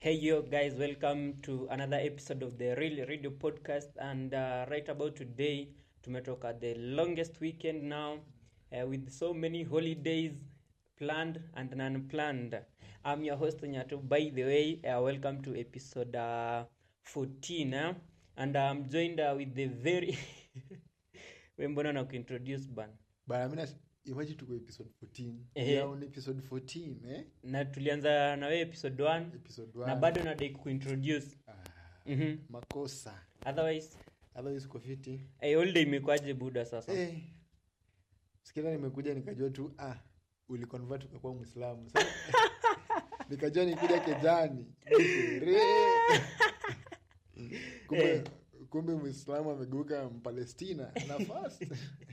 Hey yo guys, welcome to another episode of the Real Radio Podcast and uh, right about today tumetoka the longest weekend now uh, with so many holidays planned and unplanned. I'm your host Nyatu. By the way, uh, welcome to episode uh, 14 eh? and I'm joined uh, with the very we mbona na kuintroduce ban bana mina imagine tuko episode 14 Ehe. We are on episode 14 eh na tulianza na wewe episode 1 episode na 1 bado nadai kuintroduce ah, mm-hmm. makosa otherwise otherwise uko fiti hey, holiday imekuwaje buda sasa eh sikia nimekuja nikajua tu ah uliconvert ukakuwa muislamu Sasa, nikajua nikuja kejani Re. kumbe Eh. kumbe muislamu amegeuka mpalestina na fast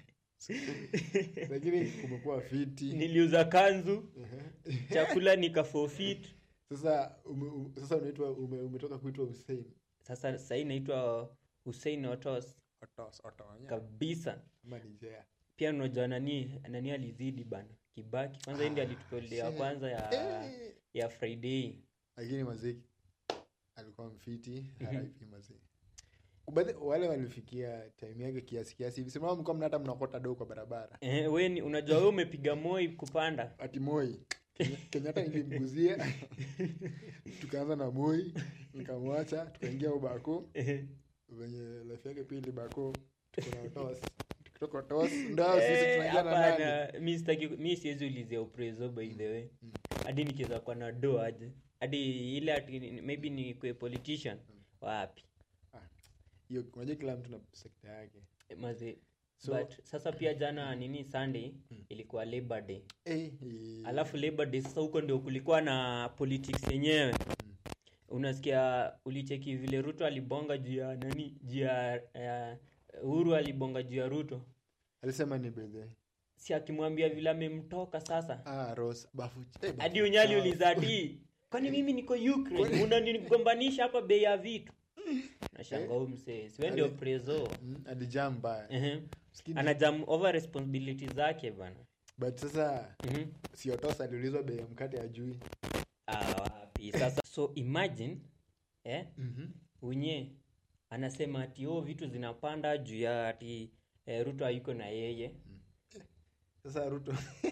lakini kumekuwa fiti niliuza kanzu chakula nikafofit sasa ume, ume, sasa unaitwa ume, umetoka kuitwa Hussein sasa sahii naitwa hussein otos Otos, Otonya. kabisa Ama ni Jea. pia unajua nani nani alizidi bana kibaki kwanza hii ndio Ah, alitupolea shit. kwanza ya Eh. ya friday lakini maziki alikuwa mfiti RIP mazee Kubadhi, wale walifikia time yake kiasi kiasi hivi simama mlikuwa mna hata mnakota do kwa barabara eh, we ni unajua we umepiga moi kupanda ati moi Kenya- kenyatta nilimguzia tukaanza na moi nikamwacha tukaingia ubako venye life yake pili bako tuko na otos tukitoka otos ndo sisi Eh, tunaingia na nani hapana mi sitaki mi siwezi ulizia uprezo by the way hadi nikiweza kuwa na do aje hadi ile ati maybe ni kwe politician wapi Ah, hiyo unajua kila mtu na sekta yake mazi So- but sasa pia jana nini sunday ilikuwa labor day Eh, eh, alafu labor day sasa huko ndio kulikuwa na politics yenyewe unasikia ulicheki vile ruto alibonga juu ya nani juu ya uh, uhuru alibonga juu ya ruto alisema ni bedhe si akimwambia vile amemtoka sasa ah, Rose, bafu, eh, bafu hadi unyali chafu. ulizati kwani mimi niko ukraine unanigombanisha hapa bei ya vitu nashanga huu msee siwe ndio Ali- prezo Mm, alijaa mbaya Ehe. Sikini- anajam over responsibility zake bana but sasa Mhm. siotos aliulizwa bei ya mkate ajui Ah, wapi sasa so imagine eh, unye anasema ati oh, vitu zinapanda juu ya ati eh, ruto hayuko na yeye sasa ruto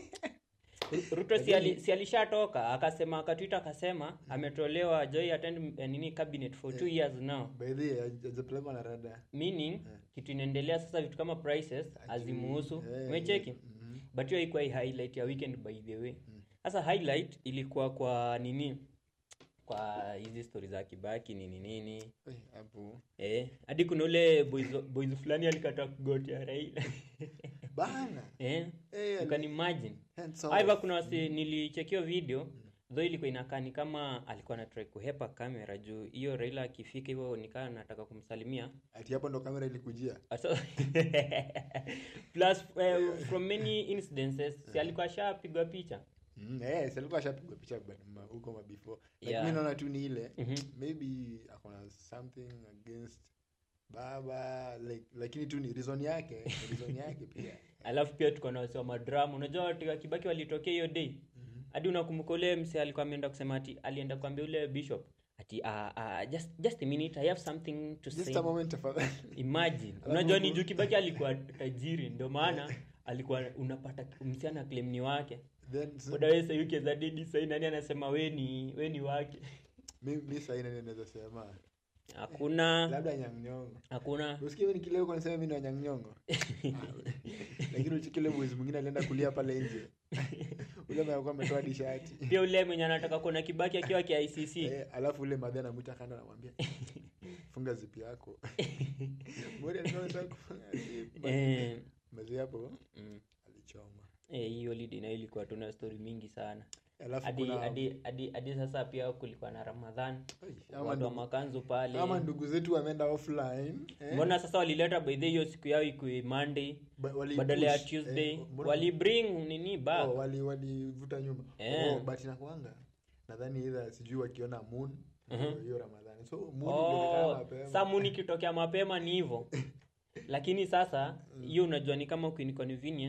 Ru- ruto si, ali, si alishatoka akasema akatwita akasema ametolewa joy attend eh, nini cabinet for two years now baidhi ajapelekwa na rada meaning kitu inaendelea sasa vitu kama prices hazimuhusu Eh, umecheki mhm. but hiyo haikuwa hii highlight ya weekend by the way sasa highlight ilikuwa kwa nini kwa hizi stori za kibaki nini nini Eh, hapo eh hadi kuna ule boys, boys fulani alikata kugotea raila bana eh Eh, you can imagine hands off. However, kuna wasi nilichekio video though ilikuwa inakaa ni kama alikuwa anatry kuhepa kamera juu hiyo raila akifika hivyo nikaa nataka kumsalimia ati hapo ndo kamera ilikujia Asa- plus uh, from many incidences si alikuwa ashapigwa picha Mm, eh, si alikuwa ashapigwa picha but ma- huko mabefore like Yeah. mi naona tu ni ile Mhm. maybe akona something against baba like lakini tu ni reason yake reason yake pia alafu pia tuko na wasi wa madrama unajua watu wa kibaki walitokea hiyo day hadi unakumbuka ule mse alikuwa ameenda kusema ati alienda kuambia ule bishop ati uh, uh, just, just a minute i have something to just say a moment tafadhali imagine unajua ni juu kibaki alikuwa tajiri ndio maana alikuwa unapata msichana claim ni wake then s- odawesa yukezadedi sai nani anasema we ni we ni wake mi, mi sahii nani naweza sema hakuna labda nyangnyongo hakuna usikie ni kile uko nasema mi ni wanyangnyongo lakini uchikile mwezi mwingine alienda kulia pale nje ule alikuwa ametoa dishati pia ule mwenye anataka kuona kibaki akiwa kiicc eh, alafu ule madhe anamwita kando anamwambia funga zipi yako Mori alikuwa anataka kufunga zip. eh, Mazee hapo mm. alichoma eh, hii holiday nayo ilikuwa tuna story mingi sana alafu hadi kuna hadi hadi hadi sasa pia kulikuwa na ramadhan Ai, ama watu wa ndugu- makanzu pale ama ndugu zetu wameenda offline eh, mbona sasa walileta by the hiyo siku yao ikue monday ba- wali badala ya push, tuesday eh, mbona- walibring nini back oh, walivuta nyuma Eh. oh, but inakuanga nadhani idha sijui wakiona moon Mhm. hiyo ramadhani so moon ilionekana oh, mapema sa muni kitokea mapema ni hivyo lakini sasa hiyo unajua ni kama kuinconvenience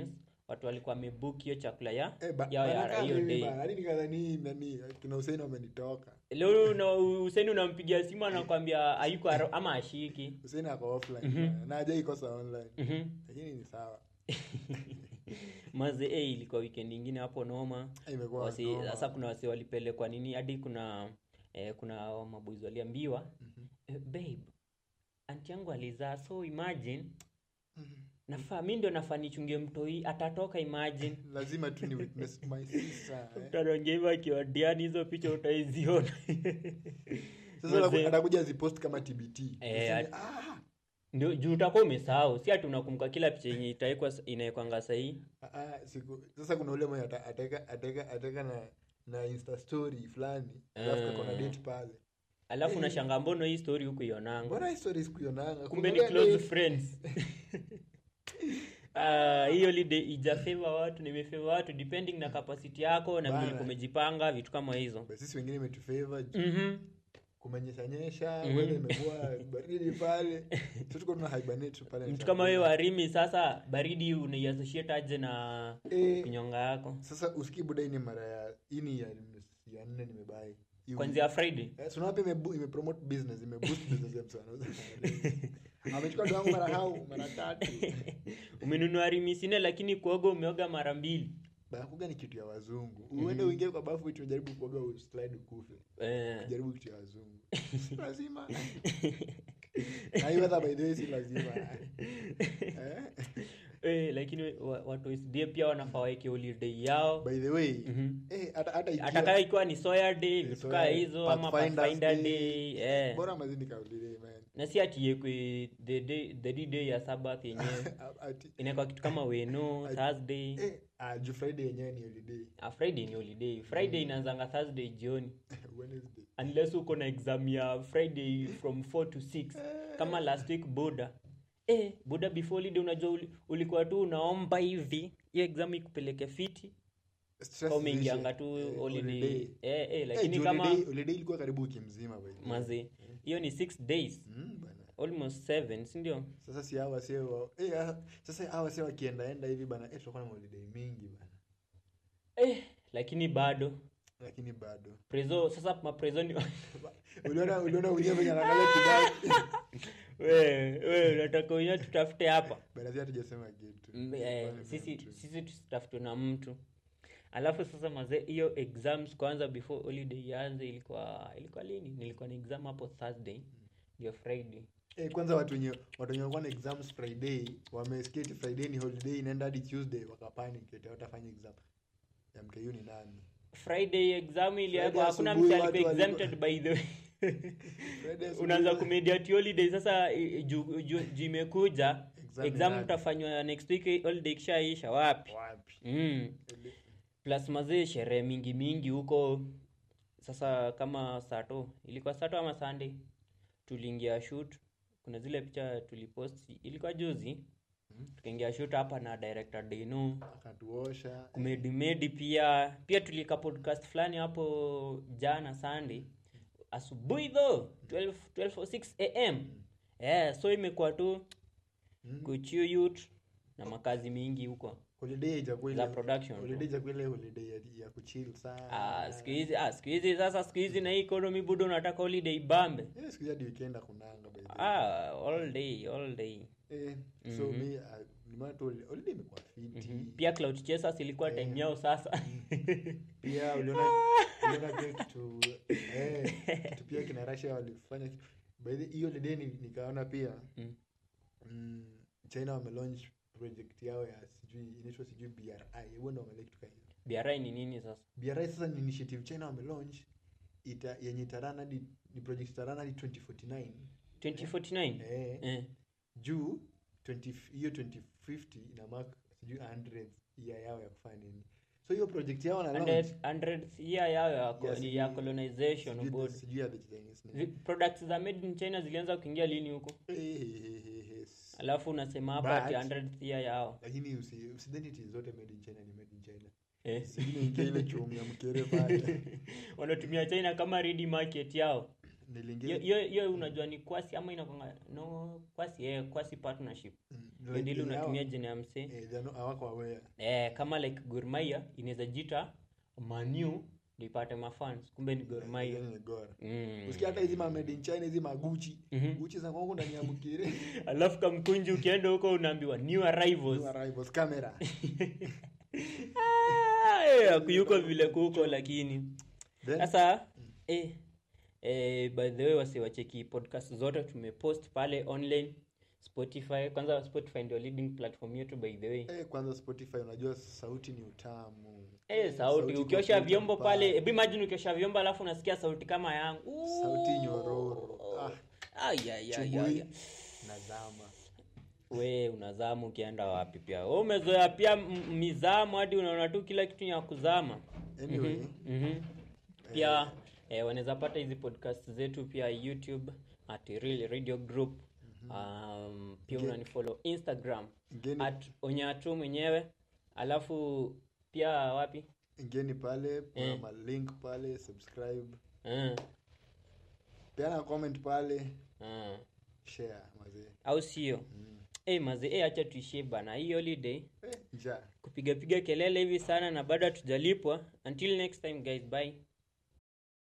watu walikuwa wamebook hiyo chakula ya Eh, ba- yao ya bana hiyo kama day hivi bana, hadi nikadhani nani kina Hussein wamenitoka leo na useni unampigia simu anakwambia hayuko aro- ama ashiki Hussein ako offline bana, na hajaikosa online Mhm. lakini ni sawa maze eh, ilikuwa weekend ingine hapo noma Eh, imekuwa wasi noma. sasa kuna wasi walipelekwa nini hadi kuna eh, kuna maboys waliambiwa eh, babe anti yangu alizaa so imagine nafaa mi ndio nafaa nichungie mtoi atatoka imagine lazima tu ni witness my sister eh. mtaronge hivyo akiwa diani hizo picha utaiziona sasa Mazee. anaku- atakuja zipost kama tbt Eh, Useme, at- ah, ndio juu utakuwa umesahau si ati unakumbuka kila picha yenye itaekwa inaekwanga sahii ah, ah, siku sasa kuna ule mwenye ata- ateka ateka ateka na na insta story fulani alafu kako na Ah. date pale alafu unashanga mbono hii story huku ionanga mbona hii story sikuionanga kumbe ni Kumbe close date. friends Ah, hii holiday ijafeva watu nimefeva watu depending na capacity yako na vile Bana. ulikuwa umejipanga vitu kama hizo Basi sisi wengine imetufavor Mhm. kumenyesha nyesha Mhm. weather imekuwa baridi pale so tuko tuna hibernate tu pale mtu kama wewe warimi sasa baridi unaiassociate aje na eh, kinyonga yako sasa usikii buda hii ni mara ya hii ni ya, ya nne nimebai Hii kwanzia friday Eh, so unaona pia imebu- imepromote business imeboost business ya mtu anauza amechukua dogo yangu mara hau mara tatu umenunua rimisine lakini kuoga umeoga mara mbili bakuga ni kitu ya wazungu uende uingie kwa bafu iti ujaribu kuoga uslide ukufe eh. jaribu kitu ya wazungu Si lazima na hii weather by the way si lazima eh? Eh, lakini wa- watu wa SDA pia wanafaa waeke holiday yao by the way Mhm. eh, hata hata ikiwa- atakayo ikiwa ni soya day Eh, vitu Soya kaa Day, hizo ama Pathfinders pathfinder Day. day eh. bora mazini kaulile man na si ati iekwe the day the D day ya sabath yenyewe ati inaekwa kitu kama weno thursday eh, ah, juu friday yenyewe ni holiday ah, friday ni holiday friday inaanzanga thursday jioni wednesday unless uko na exam ya friday from 4 to 6 kama last week boda eh, boda before holiday unajua uli, ulikuwa tu unaomba hivi hiyo exam ikupeleke fiti Stress au umeingianga zishe. tu Eh, holiday holiday. eh, eh, Eh, lakini juu kama holiday- holiday ilikuwa karibu wiki mzima by the way. mazi hiyo ni 6 days Mm, bana almost 7 sindio sasa si hawa si wa- eh, ah, sasa hawa si wakiendaenda hivi bana eh, tutakuwa na holiday mingi bana eh, lakini bado lakini bado prezo sasa maprezo ni uliona uliona ulia venye anaangalia kibao we we unataka wenyewe tutafute hapa bana si hatujasema kitu Mm, eh, Kwani sisi mtu. sisi tusitafutwe na mtu alafu sasa mazee hiyo exams kwanza before holiday ianze ilikuwa ilikuwa lini nilikuwa na exam hapo thursday ndio friday Eh, kwanza watu wenye watu wenye walikuwa na exams friday wamesikia eti friday ni holiday inaenda hadi tuesday wakapanic eti watafanya exam ya mku ni nani friday exam iliwekwa Friday hakuna asubuhi mtu watu alikuwa walikuwa- exempted by the way Friday asubuhi unaanza wa- kumediate holiday sasa i- juu ju, ju imekuja Exam exam inaje? utafanywa next week holiday kishaisha wapi wapi mm. plus mazee sherehe mingi mingi huko sasa kama sato ilikuwa sato ama sunday tuliingia shoot kuna zile picha tulipost ilikuwa juzi Mhm. tukaingia shoot hapa na director Deno akatuosha kumedimedi pia pia tulika podcast fulani hapo jana sunday asubuhi tho 12 12:06 am yeah, so imekuwa tu Mm. kuchiu youth na makazi mingi huko holiday itakuwa za ile production tu. holiday itakuwa ile holiday ya, ya kuchill sana Ah, siku hizi ah, siku hizi sasa siku hizi na hii economy budo unataka holiday ibambe Eh, siku hizi hadi weekend hakunanga by the way. ah, all day all day Eh, so mi ah, ni maana tu holi- holiday imekuwa fiti pia cloud chasers ilikuwa time yao sasa pia uliona uliona pia kitu eh, kitu pia kina Russia walifanya by the hiyo holiday ni- nikaona pia Mm. mm, China wamelaunch project yao ya sijui inaitwa sijui BRI hebu ndio wameleta kitu kama hiyo BRI ni nini sasa BRI sasa ni initiative China wamelaunch ita yenye itarana hadi ni project itarana hadi 2049 2049 eh, eh. juu 20 hiyo 2050 ina mark sijui 100 year yao ya kufanya nini so hiyo project yao na launch 100 100th year yao ya, ko- Yes, ni ya ni- colonization sijui board. the- sijui ya the Chinese name. Vi- products za made in china zilianza kuingia lini huko Eh, eh, eh, eh, yes. alafu unasema hapa ati But- 100th year yao lakini usi- usidhani iti zote made in china ni made in china eh. singine ingia ile chungu ya mkere pale wanatumia china kama ready market yao nilingia hiyo hiyo- hiyo unajua ni kwasi ama inakwanga no kwasi eh, kwasi partnership Mm, hiyo deal Like, unatumia yao- jina ya msee eh, they are not- hawako aware eh, kama like Gor Mahia inaweza jita manu ndio ipate mafans kumbe ni Gor Mahia Yaani ni Gor. mm. usikia hata hizi ma made in China hizi maguchi Mhm. guchi za kwangu ndani ya mkire alafu kamkunji ukienda huko unaambiwa new arrivals New arrivals camera Ah, eh, akuyuko vile kuko lakini Then- sasa eh, eh, by the way wasi wacheki podcast zote tumepost pale online spotify kwanza spotify ndio leading platform yetu by the way eh, kwanza spotify unajua sauti ni utamu Eh, sauti iko ukiosha full vyombo pale. pale hebu imagine ukiosha vyombo alafu unasikia sauti kama yangu sauti nyororo ah, Ai, ai, ai, ai, chubui ai. nazama we unazamu ukienda wapi pia we umezoea pia m- mizamu hadi unaona tu kila kitu ni ya kuzama anyway mm-hmm. pia eh, wanaweza pata hizi podcast zetu pia youtube at real radio group um, pia unanifollow instagram ngeni at onyatu mwenyewe alafu pia wapi ngeni pale kuna Eh. malink pale subscribe uh, peana comment pale uh. share mazee au sio mm. hey, maze hey, acha tuishie bana hii holiday eh, njaa kupigapiga kelele hivi sana na bado hatujalipwa until next time guys bye